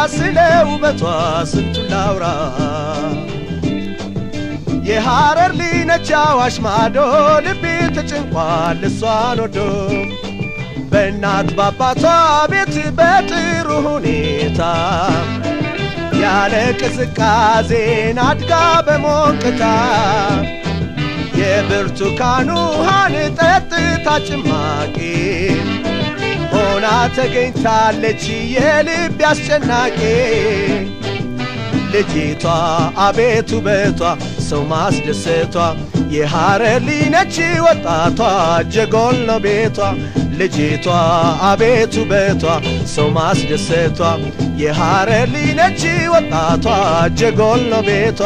ስለ ውበቷ ስንቱን ላውራ የሐረር ሊነች አዋሽ ማዶ ልቤ ተጨንቋል እሷን ወዶ በእናት ባባቷ ቤት በጥሩ ሁኔታ ያለ ቅዝቃዜን አድጋ በሞቅታ የብርቱካን ውሃን ጠጥታ ጭማቂ ሆና ተገኝታለች የልብ አስጨናቂ ልጅቷ አቤት ውበቷ ሰው ማስደሰቷ የሐረር ሊነች ወጣቷ ጀጎል ነው ቤቷ ልጅቷ አቤት ውበቷ ሰው ማስደሰቷ የሐረር ሊነች ወጣቷ ጀጎል ነው ቤቷ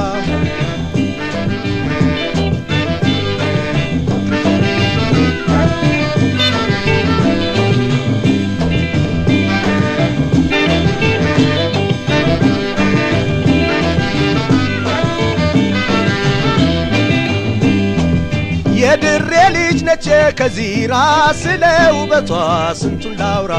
የድሬ ልጅ ነች ከዚራ ስለ ውበቷ ስንቱን ላውራ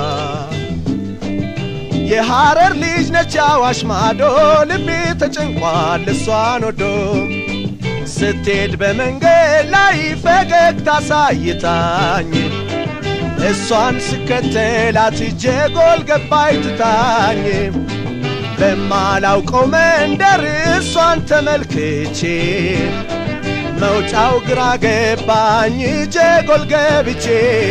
የሐረር ልጅ ነች አዋሽ ማዶ ልቤ ተጨንቋል እሷን ወዶ ስትሄድ በመንገድ ላይ ፈገግታ ሳይታኝ እሷን ስከተላት ጀጎል ገባይ ትታኝ በማላውቀው መንደር እሷን ተመልክቼ መውጫው ግራ ገባኝ ጀጎል ገብቼ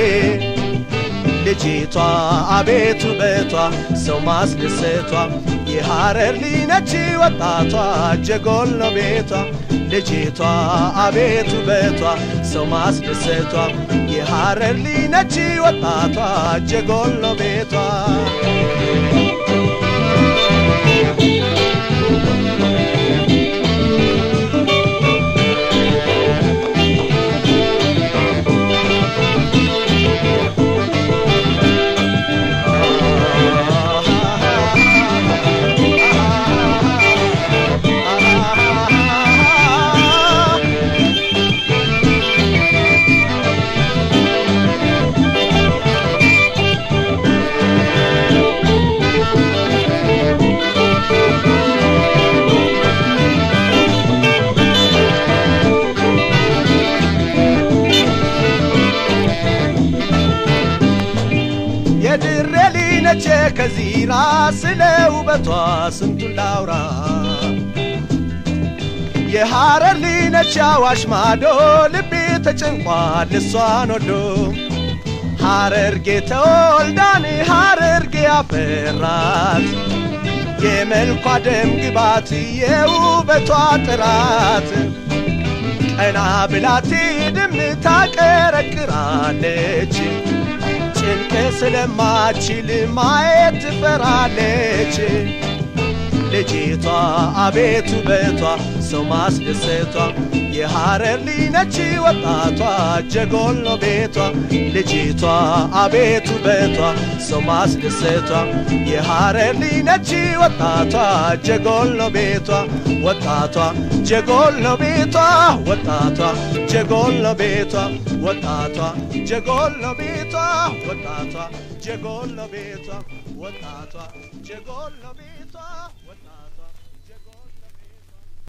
ልጅቷ አቤት ውበቷ ሰው ማስደሰቷ የሐረር ሊነች ወጣቷ ጀጎል ነው ቤቷ ልጅቷ አቤት ውበቷ ሰው ማስደሰቷ የሐረር ሊነች ወጣቷ ጀጎል ነው ቤቷ የድሬ ሊነች ከዚራ ስለ ውበቷ ስንቱን ላውራ የሐረር ሊነች አዋሽ ማዶ ልቤ ተጨንቋል እሷን ወዶ ሐረርጌ ተወልዳን ሐረርጌ ያፈራት የመልኳ ደም ግባት የውበቷ ጥራት ቀና ብላቴ ድም ታቀረቅራለች ጭንቅ ስለማችል ማየት ትፈራለች ልጅቷ አቤት ውበቷ ሰው ማስደሰቷ የሐረር ሊነች ወጣቷ ጀጎል ነው ቤቷ ልጅቷ አቤት ውበቷ ሰው ማስደሰቷ የሐረር ሊነች ወጣቷ ጀጎል ነው ቤቷ ወጣቷ ጀጎል ነው ቤቷ ወጣቷ ጀጎል ነው ቤቷ ወጣቷ ጀጎል ነው ቤቷ ወጣቷ ጀጎል ነው ቤቷ ወጣቷ ጀጎል ነው ቤቷ ወጣቷ